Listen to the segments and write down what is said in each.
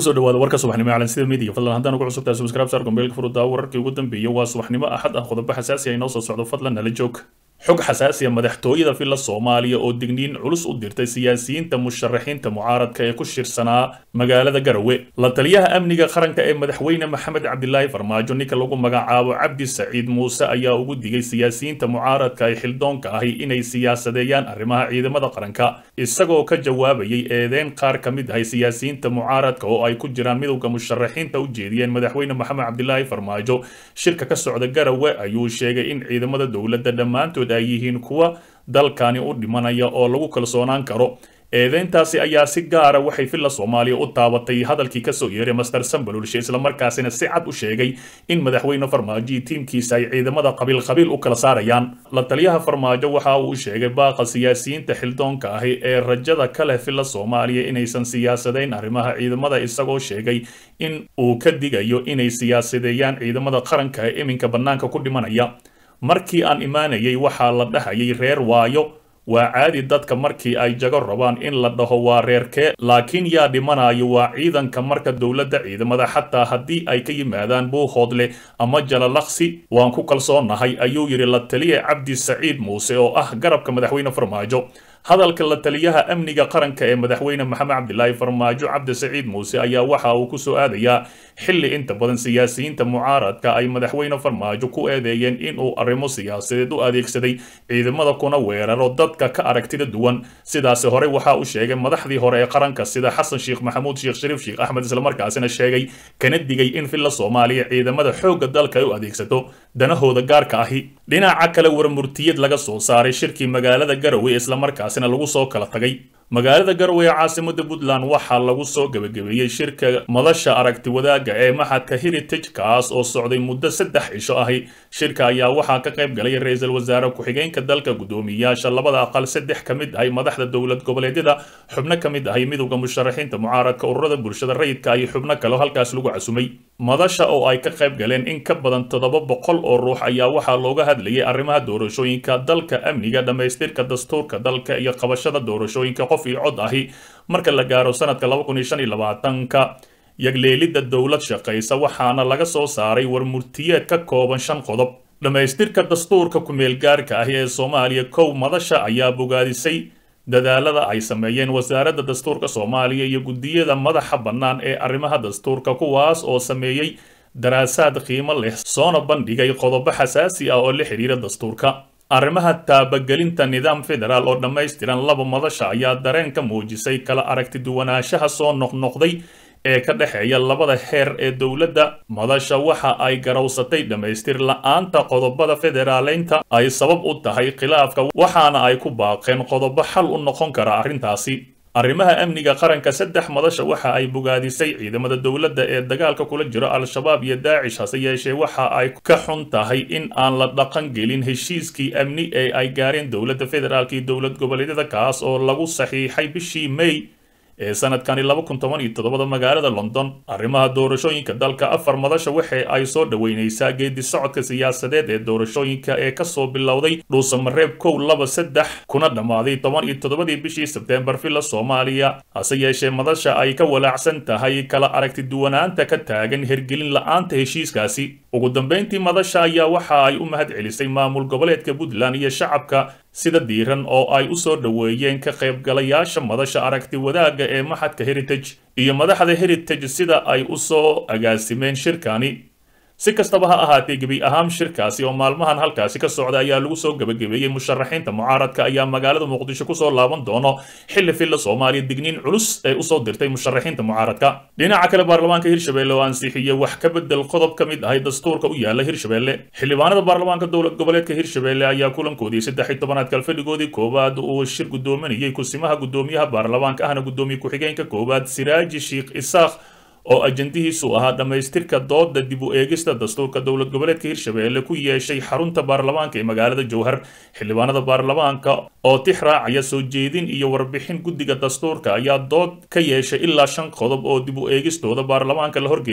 kusoo dhawaada warka subaxnimo ee calansida media fadlan haddaan ugu cusubtahay subscribe saar gombeelka furudaa wararkii ugu dambeeyay waa subaxnimo axad ah qodobo xasaasi ah inoo soo socdo fadlan nala joog xog xasaasi ah madaxtooyada villa soomaaliya oo digniin culus u dirtay siyaasiyiinta musharaxiinta mucaaradka ee ku shirsanaa magaalada garowe la taliyaha amniga qaranka ee madaxweyne maxamed cabdilaahi farmaajo ninka lagu magacaabo cabdi saciid muuse ayaa ugu digay siyaasiyiinta mucaaradka ee xildoonka ahi inay siyaasadeeyaan arrimaha ciidamada qaranka isagoo ka jawaabayay eedeyn qaar ka mid ahay siyaasiyiinta mucaaradka oo ay ku jiraan midowda musharaxiinta u jeediyeen madaxweyne maxamed cabdilaahi farmaajo shirka ka socda garowe ayuu sheegay in ciidamada dowladda dhammaantood ay yihiin kuwa dalkani u dhimanaya oo lagu kalsoonaan karo eedeyntaasi ayaa si gaara waxay villa soomaaliya u taabatay hadalkii kasoo yeeray master sambalulshe islamarkaasina si cad u sheegay in madaxweyne farmaajo iyo tiimkiisa ay ciidamada qabiil qabiil u kala saarayaan la taliyaha farmaajo waxa uu sheegay baaqa siyaasiyiinta xildoonka ahi ee rajada ka leh villa soomaaliya inaysan siyaasadayn arrimaha ciidamada isagoo sheegay in uu ka digayo inay siyaasadeeyaan ciidamada qaranka ee iminka bannaanka ku dhimanaya markii aan imaanayay waxaa la dhahayay reer waayo waa caadi dadka markii ay jago rabaan in la dhaho waa reerkee laakiin yaa dhimanayo waa ciidanka marka dowladda ciidamada xataa haddii ay ka yimaadaan buuhoodle ama jalalaqsi waan ku kalsoonahay ayuu yidhi la taliya cabdi saciid muuse oo ah garabka madaxweyne farmaajo hadalka la taliyaha amniga qaranka ee madaxweyne maxamed cabdilaahi farmaajo cabdi saciid muuse ayaa waxa uu ku soo aadayaa xilli inta badan siyaasiyiinta mucaaradka ay madaxweyne farmaajo ku eedeeyeen inuu arrimo siyaasadeed u adeegsaday ciidamada kuna weeraro dadka ka aragtida duwan sidaasi hore waxa uu sheegay madaxdii hore ee qaranka sida xasan sheekh maxamuud sheekh shariif sheekh axmed islamarkaasina sheegay kana digay in villa soomaaliya ciidamada xoogga dalka ay u adeegsato danahooda gaarka ahi dhinaca kale warmurtiyad laga soo saaray shirkii magaalada garowe islamarkaas lagu soo kala tagay magaalada garowe ee caasimada puntland waxaa lagu soo gebagabeeyey shirka madasha aragti wadaagga ee maxadka heritage kaas oo socday muddo saddex cisho ahi shirka ayaa waxaa ka qayb galay ra-iisul wasaare ku-xigeenka dalka guddoomiyayaasha labada aqal saddex ka mid ahay madaxda dowlad goboleedyada xubno ka mid ahay midowda musharaxiinta mucaaradka ururada bulshada rayidka iyo xubno kale halkaas lagu casumay madasha oo ay ka qayb galeen in ka badan toddoba boqol oo ruux ayaa waxaa looga hadlayay arrimaha doorashooyinka dalka amniga dhammaystirka dastuurka dalka iyo qabashada doorashooyinka qof iyo cod ahi marka la gaaro sanadka laba kun iyo shan iyo labaatanka yagleelidda dowlad shaqaysa waxaana laga soo saaray warmurtiyeed ka kooban shan qodob dhammaystirka dastuurka ku-meelgaarka ahi ee soomaaliya kow madasha ayaa bogaadisay dadaalada ay sameeyeen wasaaradda dastuurka soomaaliya iyo guddiyada madaxa bannaan ee arrimaha dastuurka kuwaas oo sameeyey daraasaad qiimo leh soona bandhigay qodobo xasaasi ah oo la xidhiira dastuurka arrimaha taabagelinta nidaam federaal oo dhammaystiran laba madasha ayaa dareen ka muujisay kala aragti duwanaanshaha soo noqnoqday ee ka dhexeeya labada heer ee dowladda madasha waxa ay garowsatay dhammaystir la-aanta qodobada federaaleynta ay sabab u tahay khilaafka waxaana ay ku baaqeen qodobo xal u noqon kara arrintaasi arrimaha amniga qaranka saddex madasha waxa ay bogaadisay ciidamada dowladda ee dagaalka kula jiro al-shabaab iyo daacish hase yeeshee waxa ay ka xun tahay in aan la dhaqan gelin heshiiskii amni ee ay gaareen dowladda federaalk iyo dowlad goboleedyada kaas oo lagu saxiixay bishii may ee sanadkani laba kun toban iyo toddobada magaalada london arrimaha doorashooyinka dalka afar madasha waxa ay soo dhoweynaysaa geedi socodka siyaasadeed ee doorashooyinka ee kasoo bilowday dhuusamareeb kow laba saddex kuna dhammaaday toban iyo toddobadii bishii sebteembar villa soomaaliya hase yeeshee madasha ay ka walaacsan tahay kala aragti duwanaanta ka taagan hergelin la-aanta heshiiskaasi ugu dambeyntii madasha ayaa waxa ay u mahad celisay maamul goboleedka puntland iyo shacabka sida diiran oo ay u soo dhoweeyeen ka qaybgalayaasha madasha aragti wadaagga ee maxadka heritage iyo madaxda heritage sida ay u soo agaasimeen shirkani si kastaba ha ahaatee gebi ahaan shirkaasi oo maalmahan halkaasi ka socda ayaa lagu soo gebagabeeyey musharaxiinta mucaaradka ayaa magaalada muqdisho kusoo laaban doono xilli villa soomaaliya digniin culus ee usoo dirtay musharaxiinta mucaaradka dhinaca kale baarlamaanka hirshabelle oo ansixiyey wax ka bedel qodob ka mid ahay dastuurka u yaala hirshabelle xildhibaanada baarlamaanka dowlad goboleedka hirshabelle ayaa kulankoodii saddex iyo tobanaad kalfadhigoodii koowaad uu shir guddoominayay kusimaha guddoomiyaha baarlamaanka ahna guddoomiye ku-xigeenka koowaad siraaji sheikh isaaq oo ajandihiisu ahaa dhammaystirka dooda dib u eegista dastuurka dowlad goboleedka hirshabelle ku yeeshay xarunta baarlamaanka ee magaalada jowhar xildhibaanada baarlamaanka oo tix raacaya soo jeedin iyo warbixin guddiga dastuurka ayaa dood ka yeeshay ilaa shan qodob oo dib u eegistooda baarlamaanka la horgeeyey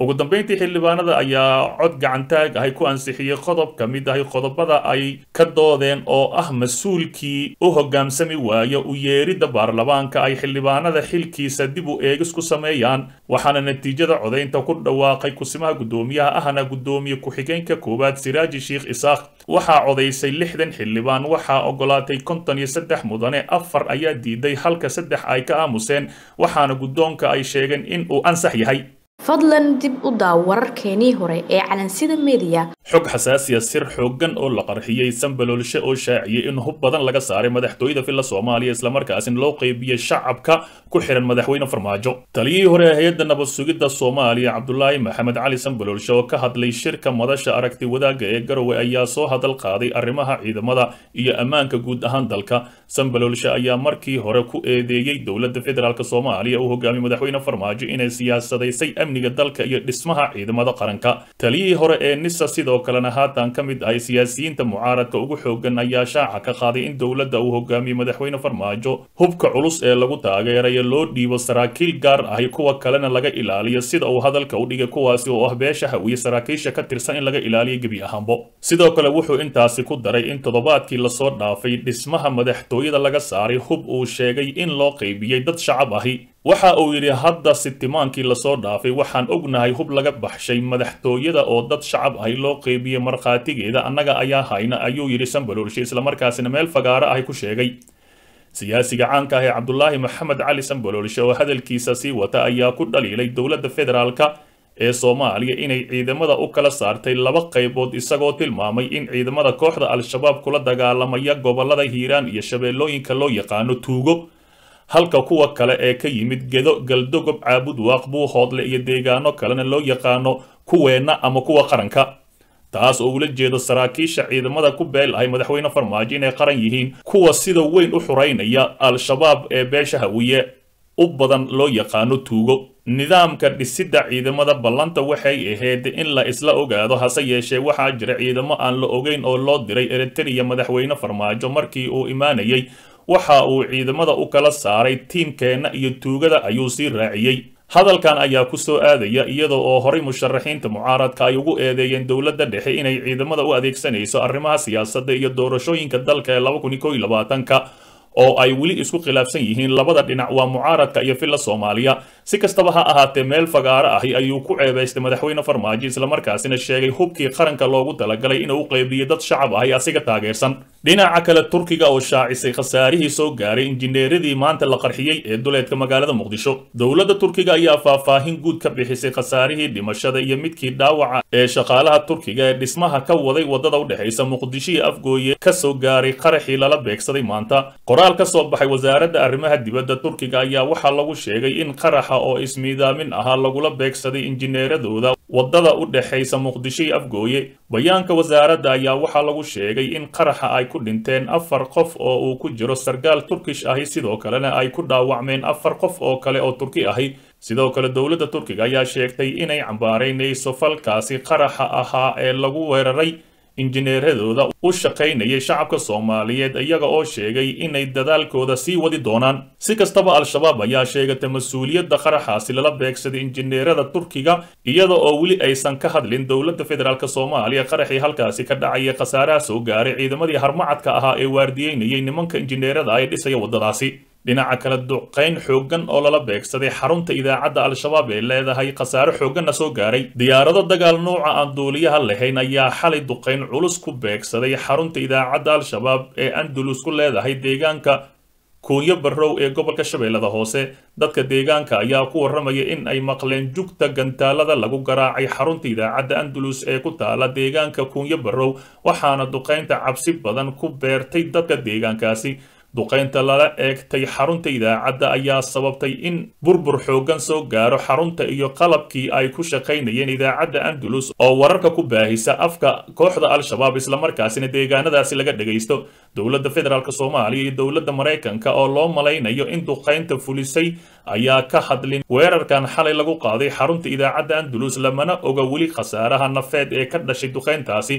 ugu dambeyntii xildhibaanada ayaa cod gacantaag ahay ku ansixiyey qodob ka mid ahay qodobada ay ka doodeen oo ah mas-uulkii u hoggaansami waayo u yeeridda baarlamaanka ay xildhibaanada xilkiisa dib u eegis ku sameeyaan waxaana natiijada codaynta ku dhawaaqay kusimaha guddoomiyaha ahna guddoomiye ku-xigeenka koowaad siraaji sheikh isaaq waxaa codaysay lixdan xildhibaan waxaa ogolaatay konton iyo saddex mudane afar ayaa diiday halka saddex ay ka aamuseen waxaana guddoonka ay sheegeen in uu ansax yahay fadlan dib u daaw wararkeenii hore ee calansida mediya xog xasaasiya sir xooggan oo la qarxiyey sanbaloolshe oo shaaciyey in hub badan laga saaray madaxtooyada filla soomaaliya islamarkaasina loo qeybiyey shacabka ku xihan madaxweyne farmaajo taliyihii hore ee hay-adda nabad sugidda soomaaliya cabdulaahi maxamed cali sanbaloolshe oo ka hadlay shirka madasha aragti wadaagga ee garowe ayaa soo hadal qaaday arrimaha ciidamada iyo ammaanka guud ahaan dalka sanbaloolshe ayaa markii hore ku eedeeyey dowladda federaalk soomaaliya uu hogaamiyey madaxweyne farmaajo inay siyaasadaysay amniga dalka iyo dhismaha ciidamada qaranka taliyihii hore ee nisa sidoo kalena haatan ka mid ahay siyaasiyiinta mucaaradka ugu xoogan ayaa shaaca ka qaaday in dowladda uu hogaamiyey madaxweyne farmaajo hubka culus ee lagu taageerayo loo dhiibo saraakiil gaar ahi kuwa kalena laga ilaaliyo sida uu hadalka u dhigay kuwaasi oo ah beesha hawiye saraakiisha ka tirsan in laga ilaaliyo gebi ahaanbo sidoo kale wuxuu intaasi ku daray in toddobaadkii lasoo dhaafay dhismaha madaxtooyada laga saaray hub uu sheegay in loo qaybiyey dad shacab ahi waxa uu yidhi hadda sitimaankii lasoo dhaafay waxaan ognahay hub laga baxshay madaxtooyada oo dad shacab ahi loo qeybiyey markhaatigeeda annaga ayaa hayna ayuu yidhi sanbaloolshe islamarkaasina meel fagaaro ahi ku sheegay siyaasiga caanka ah ee cabdulaahi maxamed cali sanbaloolshe oo hadalkiisa sii wata ayaa ku dhaliilay dowladda federaalka ee soomaaliya inay ciidamada u kala saartay laba qaybood isagoo tilmaamay in ciidamada kooxda al-shabaab kula dagaalamaya gobolada hiiraan iyo shabeellooyinka loo yaqaano tuugo halka kuwa kale ee ka yimid gedo galdogob caabud waaq buuhoodle iyo deegaano kalena loo yaqaano kuweenna ama kuwa qaranka taas oo ula jeedo saraakiisha ciidamada ku beel ahay madaxweyne farmaajo inay qaran yihiin kuwa sida weyn u xureynaya al-shabaab ee beesha hawiye u badan loo yaqaano tuugo nidaamka dhisidda ciidamada ballanta waxay ahayd in la isla ogaado hase yeeshee waxaa jira ciidamo aan la ogeyn oo loo diray eritreya madaxweyne farmaajo markii uu imaanayay waxa uu ciidamada u kala saaray tiimkeenna iyo tuugada ayuu sii raaciyey hadalkan ayaa ku soo aadaya iyada oo horay musharaxiinta mucaaradka ay ugu eedeeyeen dowladda dhexe inay ciidamada u adeegsanayso arrimaha siyaasadda iyo doorashooyinka dalka ee laba kun iyo kow iyo labaatanka oo ay weli isku khilaafsan yihiin labada dhinac waa mucaaradka iyo filla soomaaliya si kastaba ha ahaatee meel fagaaro ahi ayuu ku ceebaystay madaxweyne farmaajo islamarkaasina sheegay hubkii qaranka loogu talagalay inuu u qeybiyo dad shacab ahi asiga taageersan dhinaca kale turkiga oo shaacisay khasaarihii soo gaaray injineeradii maanta la qarxiyey ee duleedka magaalada muqdisho dowladda turkiga ayaa faahfaahin guud ka bixisay khasaarihii dhimashada iyo midkii dhaawaca ee shaqaalaha turkiga ee dhismaha ka waday wadada u dhexaysa muqdisho iyo afgooye ka soo gaaray qaraxii lala beegsaday maanta qoraal ka soo baxay wasaaradda arrimaha dibadda turkiga ayaa waxaa lagu sheegay in qaraxa oo ismiidaamin ahaa lagula beegsaday injineeradooda wadada u dhexaysa muqdisho iyo afgooye bayaanka wasaaradda ayaa waxaa lagu sheegay in qaraxa ay ku dhinteen afar qof oo uu ku jiro sarkaal turkish ahi sidoo kalena ay ku dhaawacmeen afar qof oo kale oo turki ahi sidoo kale dowladda turkiga ayaa sheegtay inay cambaaraynayso falkaasi qaraxa ahaa ee lagu weeraray injineeradooda u shaqaynayay shacabka soomaaliyeed iyaga oo sheegay inay dadaalkooda sii wadi doonaan si kastaba al-shabaab ayaa sheegatay mas-uuliyadda qaraxaasi lala beegsaday injineerada turkiga iyada oo weli aysan ka hadlin dowladda federaalk soomaaliya qaraxii halkaasi ka dhacayay khasaaraha soo gaaray ciidamadii harmacadka ahaa ee waardiyeynayay nimanka injineerada ay dhisaya waddadaasi dhinaca kale duqayn xooggan oo lala beegsaday xarunta idaacadda al-shabaab ee leedahay khasaare xoogganna soo gaaray diyaarado dagaal nuuca aan duuliyaha lahayn ayaa xalay duqayn culus ku beegsaday xarunta idaacadda al-shabaab ee andalus ku leedahay deegaanka kuunyo barrow ee gobolka shabeellada hoose dadka deegaanka ayaa ku warramaya in ay maqleen jugta gantaalada lagu garaacay xarunta idaacadda andalus ee ku taala deegaanka kuunyo barrow waxaana duqaynta cabsi badan ku beertay dadka deegaankaasi duqaynta lala eegtay xarunta idaacadda ayaa sababtay in burbur xooggan soo gaaro xarunta iyo qalabkii ay ku shaqaynayeen idaacadda andalus oo wararka ku baahisa afka kooxda al-shabaab islamarkaasina deegaanadaasi laga dhagaysto dowladda federaalk soomaaliya iyo dowladda maraykanka oo loo malaynayo in duqaynta fulisay ayaa ka hadlin weerarkan xalay lagu qaaday xarunta idaacadda andalus lamana oga weli khasaaraha nafeed ee ka dhashay duqayntaasi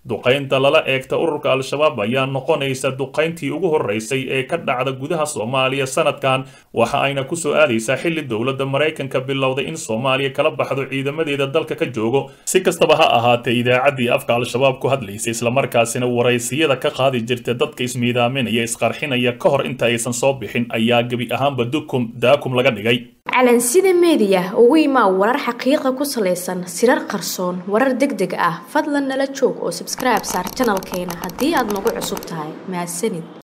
duqaynta lala eegta ururka al-shabaab ayaa noqonaysa duqayntii ugu horeysay ee ka dhacda gudaha soomaaliya sanadkan waxa ayna kusoo aadaysaa xilli dowladda maraykanka bilowday in soomaaliya kala baxdo ciidamadeeda dalka ka joogo si kastaba ha ahaatee idaacaddii afka al-shabaab ku hadlaysay islamarkaasina waraysiyada ka qaadi jirta dadka ismiidaaminaya isqarxinaya ka hor inta aysan soo bixin ayaa gebi ahaanba dukum daakum laga dhigay calansida meediya ugu imaa warar xaqiiqa ku salaysan sirar qarsoon warar deg deg ah fadlan nala joog oo subscribe saar janalkeena haddii aad nagu cusub tahay mahadsanid